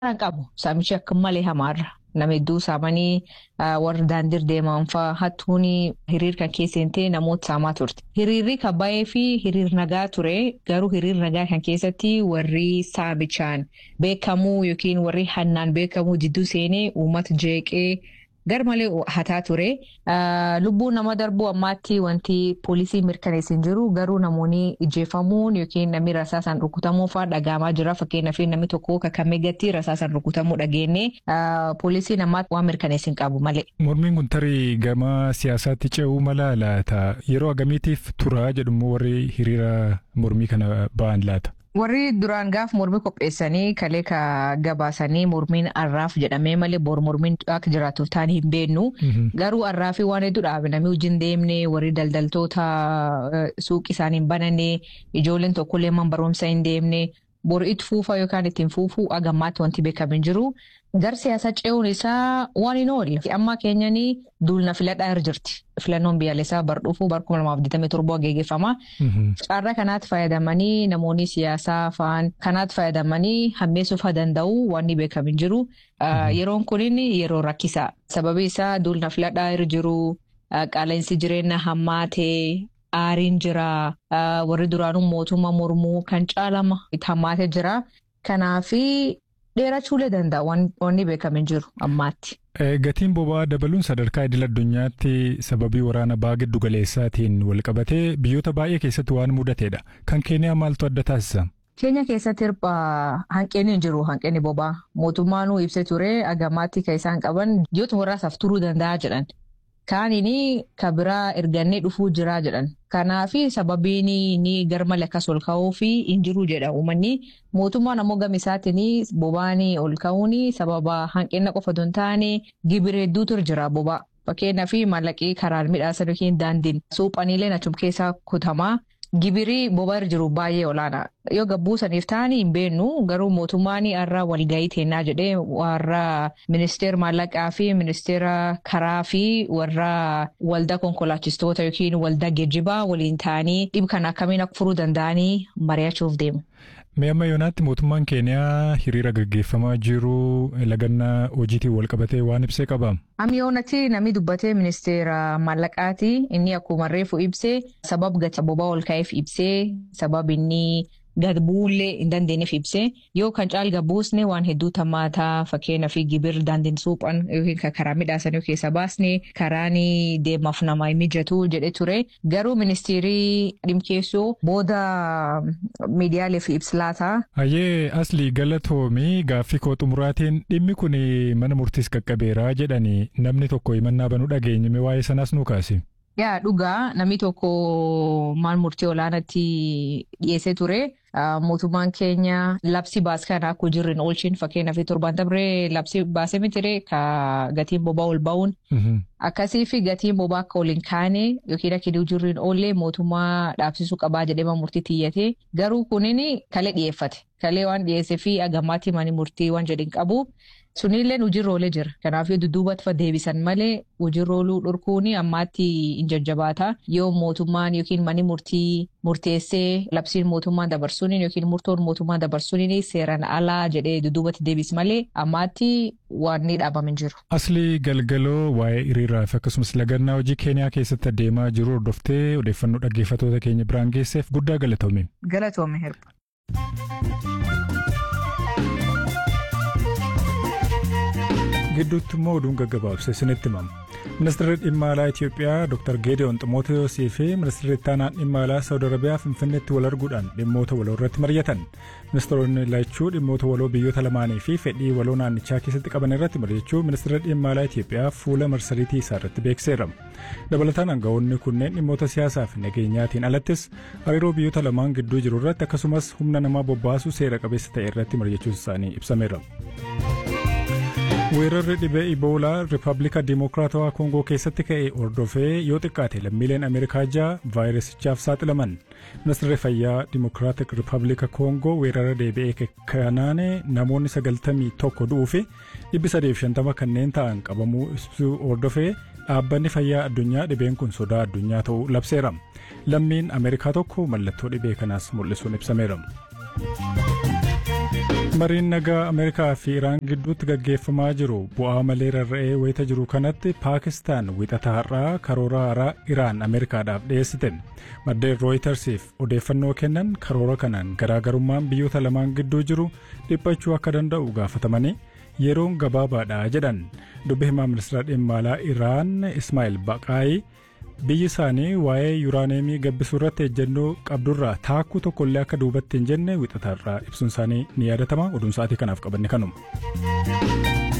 Kan qabu saamichi akka malee hamaarra nama hedduu saamanii warra daandiir deeman fa'aa hattuun hiriir kan keessatti namoota saamaa turte. Hiriirri kan baay'ee fi hiriir nagaa ture garuu hiriir nagaa kan keessatti warri saamichaan beekamuu yookiin warri hannaan beekamuu jidduu seenee uummata jeeqee. Gar malee hataa ture. Lubbuun nama darbuu ammaatti wanti poolisii mirkaneessin jiru garuu namoonni ijjeefamuun yookiin namni rasaasaan rukutamuu fa'aa dhagahamaa jira. Fakkeenyaaf namni tokko kakamee gatti rasaasaan rukutamuu dhageenye poolisiin ammaatti waan mirkaneessin qabu malee. Mormiin kun tarii gama siyaasaatti ce'uu mala laata? Yeroo agamiitiif tura jedhumoo warri hiriira mormii kana ba'an laata? Warri duraan gaaf mormii qopheessanii kalee ka gabaasanii mormiin arraaf jedhamee malee bor mormiin akka jiraatuuf ta'an hin beeknu. Garuu arraafii waan hedduu dhaabe namni hojii hin deemne warri daldaltoota suuqii isaanii hin bananne ijoolleen tokkollee man barumsa hin deemne bor itti fuufaa yookaan ittiin fuufuu agammaatti wanti beekamu hin jiru. Gar siyaasa ce'uun isaa waan hin oolle. Amma keenyanii duulna filadhaa irra jirti. Filannoon biyyaalessaa bar dhufuu bar kuma lamaaf digdamii torbaa geggeeffama. Carraa kanaatti fayyadamanii namoonni siyaasaa fa'aan kanaatti fayyadamanii hammeessuuf haa danda'u waan ni beekamu hin jiru. Yeroon kunin yeroo rakkisaa. Sababi isaa duulna filadhaa irra jiru qaala'insi jireenya hammaatee aariin jira. Warri duraanuu mootummaa mormuu kan caalama hammaatee jira. Kanaafi. dheerachuulee danda'a wanni beekamu hin jiru ammaatti. Gatiin boba'aa dabaluun sadarkaa idil addunyaatti sababii waraana ba'aa giddu galeessaatiin walqabatee biyyoota baay'ee keessatti waan mudateedha. Kan keeniyaa maaltu adda taasisa? Keenya keessatti hirphaa hanqinni hin jiru hanqinni boba'aa. Mootummaan ibsee ture agammaatti kan isaan qaban biyyoota waraasaaf turuu danda'a jedhan. Kaaniin ka biraa ergannee dhufuu jira jedhan. Kanaaf sababiin ni garmalee akkas ol ka'uu fi hin jiru jedha uummanni. Mootummaan ammoo gama isaatiin boba'aan ol ka'uun sababa hanqina qofa osoo hin taane gibira hedduutu jira boba'aa. Fakkeenyaaf maallaqii karaan midhaasan yookiin daandiin suuphaniilee achum keessaa kutamaa. Gibirii boba'aa jiru baay'ee olaanaa. Yoo gabbuusaniif ta'anii hin beennu garuu mootummaan har'a walgahii teennaa jedhee warra ministeera maallaqaa fi ministeera karaa fi warra waldaa konkolaachistoota yookiin waldaa geejjibaa waliin ta'anii dhib kana akkamiin akka furuu danda'anii mari'achuuf deemu. Mee amma yoonaatti mootummaan keeniyaa hiriira gaggeeffamaa jiru lagannaa hojiitiin walqabatee waan ibsee qaba. Amma yoonatti namni dubbatee ministeera maallaqaati inni akkuma reefu ibsee sabab gati boba'aa ol ka'eef ibsee sabab inni gad bu'uullee hin dandeenyeef ibsee yoo kan caal gabbuusne waan hedduu tammaataa fakkeenyaaf gibir daandiin suuphan yookiin karaa midhaasan yoo keessa baasne karaan deemaaf nama mijatu jedhe ture garuu ministeerii dhimkeessoo booda miidiyaaleef ibslaata. Hayyee asli galatoomii gaaffii koo xumuraatiin dhimmi kun mana murtiis qaqqabeeraa jedhanii namni tokko himannaa banuu dhageenye waa'ee sanaas nu kaase. Yaa dhugaa namni tokko maal murtii olaanaatti dhiyeessee ture. Mootummaan keenya labsi baas kana akka hojiirra hin oolchin fakkeenyaaf torbaan dabree labsi baasee mitire ka gatiin boba'aa ol ba'uun. Akkasii fi gatiin boba'aa akka ol hin kaane yookiin akka hojiirra hin oolle mootummaa dhaabsisuu qabaa jedhee murtii tiyyate garuu kunin kalee dhiyeeffate kalee waan dhiyeessee fi agammaatti mani murtii waan jedhin qabu. Sunillee hojiirra oolee jira. Kanaafuu dudduubatti deebisan malee hojiirra ooluu dhorkuun ammaatti hin jajjabaata. Yoo mootummaan yookiin mani murtii murteessee labsiin mootummaan dabarsuun yookiin murtoon mootummaan dabarsuun seeraan alaa jedhee dudduubatti deebis malee ammaatti waan ni dhaabame jiru. Asli galgaloo waa'ee hiriiraa fi akkasumas lagannaa hojii keeniyaa keessatti adeemaa jiru hordoftee odeeffannoo dhaggeeffattoota keenya biraan geesseef guddaa galatoome. Galatoome herba. gidduutti immoo oduun gaggabaabse isinitti himama. Ministeerri dhimma alaa Itoophiyaa Dr. Geediyoon Ximootewosii fi ministeerri ittaanaan dhimma alaa Saawud Arabiyaa Finfinneetti wal arguudhaan dhimmoota waloo irratti mari'atan. Ministeeronni lachuu dhimmoota waloo biyyoota lamaanii fi fedhii waloo naannichaa keessatti qaban irratti mari'achuu ministeerri dhimma alaa Itoophiyaa fuula marsariitii isaa irratti beekseera. Dabalataan aangawoonni kunneen dhimmoota siyaasaa fi nageenyaatiin alattis hariiroo biyyoota lamaan gidduu jiru irratti akkasumas humna namaa bobbaasuu seera qabeessa ta'e irratti mari'achuun isaanii ibsameera. weerarri dhibee iboolaa riippaabilika dimokiraatawaa koongoo keessatti ka'e hordofee yoo xiqqaate lammiileen ameerikaa ja'a vaayirasichaaf saaxilaman ministeerri fayyaa dimokiraatik riippaabilika koongoo weerara deebi'ee kanaan namoonni sagaltamii tokko du'uu fi dhibbi sadeef shantama kanneen ta'an qabamuu ibsuu hordofee dhaabbanni fayyaa addunyaa dhibeen kun sodaa addunyaa ta'uu labseera lammiin ameerikaa tokko mallattoo dhibee kanaas mul'isuun ibsameera. mariin nagaa ameerikaa fi iraan gidduutti gaggeeffamaa jiru bu'aa malee rarra'ee wayita jiru kanatti paakistaan wixata har'aa karoora haaraa iraan ameerikaadhaaf dhiyeessite maddeen rooyitersiif odeeffannoo kennan karoora kanaan garaagarummaan biyyoota lamaan gidduu jiru dhiphachuu akka danda'u gaafatamanii yeroon gabaabaadha jedhan dubbi himaa ministeera dhimma alaa iraan ismaa'il baqaayii biyyi isaanii waa'ee yuuraaneemii gabbisuu irratti ejjennoo qabdurraa taakkuu tokkollee akka duubatti hin jenne wixataarraa ibsuun isaanii ni yaadatama oduun sa'aatii kanaaf qabanne kanuma.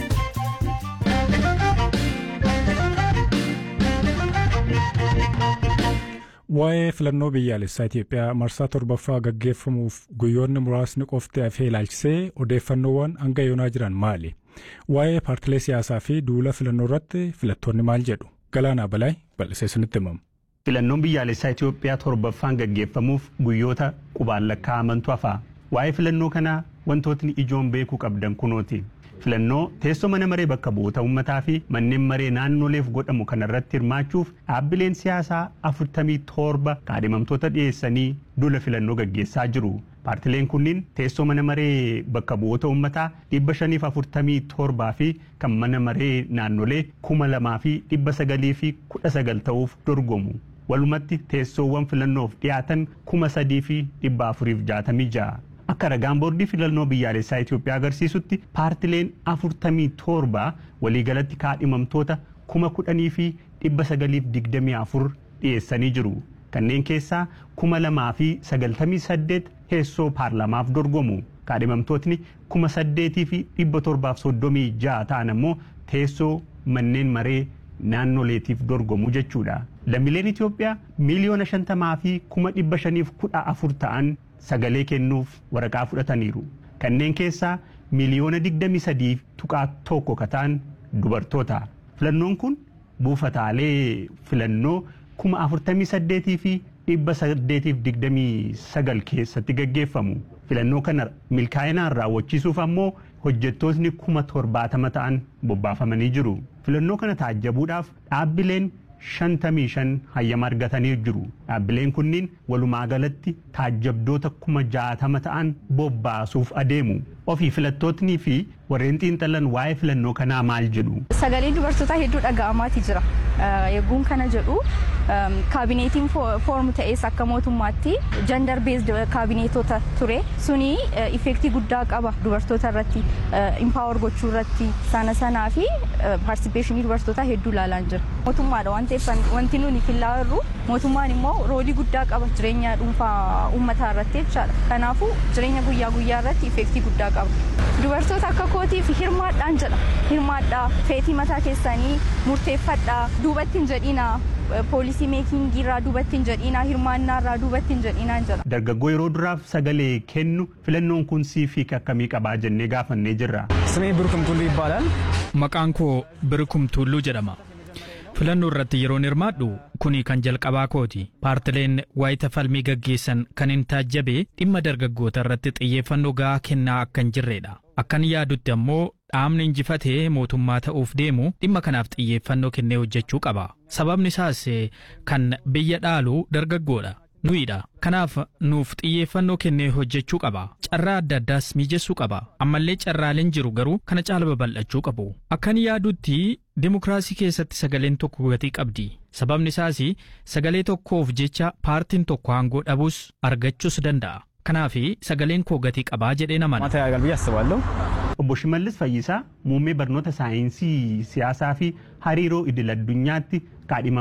Waa'ee filannoo biyyaalessaa Itoophiyaa marsaa torbaffaa gaggeeffamuuf guyyoonni muraasni qofti hafee ilaalchisee odeeffannoowwan hanga yoonaa jiran maali? Waa'ee paartilee siyaasaa fi duula filannoo irratti filattoonni maal jedhu? Galaanaa Balaay bal'isee isinitti himamu. Filannoon biyyaalessaa Itoophiyaa torbaffaan gaggeeffamuuf guyyoota qubaan lakkaa'amantu hafa. Waa'ee filannoo kanaa wantootni ijoon beekuu qabdan kunooti. Filannoo teessoo mana maree bakka bu'oota uummataa fi manneen maree naannoleef godhamu kanarratti hirmaachuuf dhaabbileen siyaasaa afurtamii torba kaadhimamtoota dhiyeessanii duula filannoo gaggeessaa jiru. Paartileen kunniin teessoo mana maree bakka bu'oota uummataa dhibba shaniif afurtamii torbaa fi kan mana maree naannolee kuma lamaa fi dhibba sagalii fi kudha sagal ta'uuf dorgomu. Walumatti teessoowwan filannoof dhiyaatan kuma sadii fi dhibba afuriif jaatamii ja'a. Akka ragaan boordii filannoo biyyaalessaa Itoophiyaa agarsiisutti paartileen afurtamii torba waliigalatti kaadhimamtoota kuma kudhanii fi dhibba sagaliif digdamii afur dhiyeessanii jiru. Kanneen keessaa kuma lamaa fi sagaltamii saddeet teessoo paarlamaaf dorgomu. Kaadhimamtootni kuma saddeetii fi dhibba torbaaf soddomii ja'a ta'an ammoo teessoo manneen maree naannoleetiif dorgomu jechuudha. Lammiileen Itoophiyaa miiliyoona shantamaa fi kuma dhibba shaniif kudha afur ta'an sagalee kennuuf waraqaa fudhataniiru. Kanneen keessaa miiliyoona digdamii sadii tuqaa tokko kataan dubartoota. Filannoon kun buufataalee filannoo kuma afurtamii saddeetii fi dhibba saddeetiif digdamii sagal keessatti gaggeeffamu. Filannoo kana milkaa'inaan raawwachiisuuf ammoo hojjettootni kuma torbaatama ta'an bobbaafamanii jiru. Filannoo kana taajjabuudhaaf dhaabbileen shantamii shan hayyama argatanii jiru. Dhaabbileen kunniin walumaa galatti taajjabdoota kuma jaatama ta'an bobbaasuuf adeemu. Ofii filattootnii fi warreen xiinxalan waa'ee filannoo kanaa maal jedhu. Sagalee dubartootaa hedduu dhaga'amaati jira. Eegguun kana jedhu kaabineetiin foormu ta'es akka mootummaatti jandar beesd kaabineetota ture suni ifeektii guddaa qaba dubartoota irratti impaawar gochuu irratti sana sanaa fi paartisipeeshinii dubartootaa hedduu ilaalaan jira. Mootummaadha waan ta'eef wanti nuti fillaa jirru mootummaan immoo roolii guddaa qaba jireenya dhuunfaa uummataa irratti jechaadha. Kanaafuu jireenya guyyaa guyyaa irratti ifeektii guddaa qaba. Dubartoota akka kootiif hirmaadhaan jedha. Hirmaadhaa feetii mataa keessanii murteeffadhaa duubatti hin jedhinaa. poolisii meekingii irraa duubatti hin jedhinaa hirmaannaa irraa duubatti hin jedhinaa jedha. Dargaggoo yeroo duraaf sagalee kennu filannoon kun siif akkamii qabaa jennee gaafannee jirra. Simee Birkum Tulluu ይባላል። Maqaan koo Birkum Tulluu jedhama. Filannoo irratti yeroon hirmaadhu kuni kan jalqabaa kooti. Paartileen waayita falmii gaggeessan kan hin taajjabe dhimma dargaggoota irratti xiyyeeffannoo gahaa kennaa akka hin jirredha. Akkan yaadutti ammoo dhaabni injifatee mootummaa ta'uuf deemu dhimma kanaaf xiyyeeffannoo kennee hojjechuu qaba. Sababni isaas kan biyya dhaalu dargaggoodha. Nuyiidha. Kanaaf nuuf xiyyeeffannoo kennee hojjechuu qaba. Carraa adda addaas mijeessuu qaba. Ammallee carraaleen jiru garuu kana caala babal'achuu qabu. Akkan yaadutti dimokiraasii keessatti sagaleen tokko gatii qabdi. Sababni isaas sagalee tokkoof jecha paartiin tokko aangoo dhabuus argachuus danda'a. Kanaaf sagaleen koo gatii qabaa jedhee namana. ማታ ያጋል ብዬ አስባለሁ። Obbo Shimallis Fayyisaa muummee barnoota saayinsii siyaasaa fi hariiroo idil addunyaatti kaadhima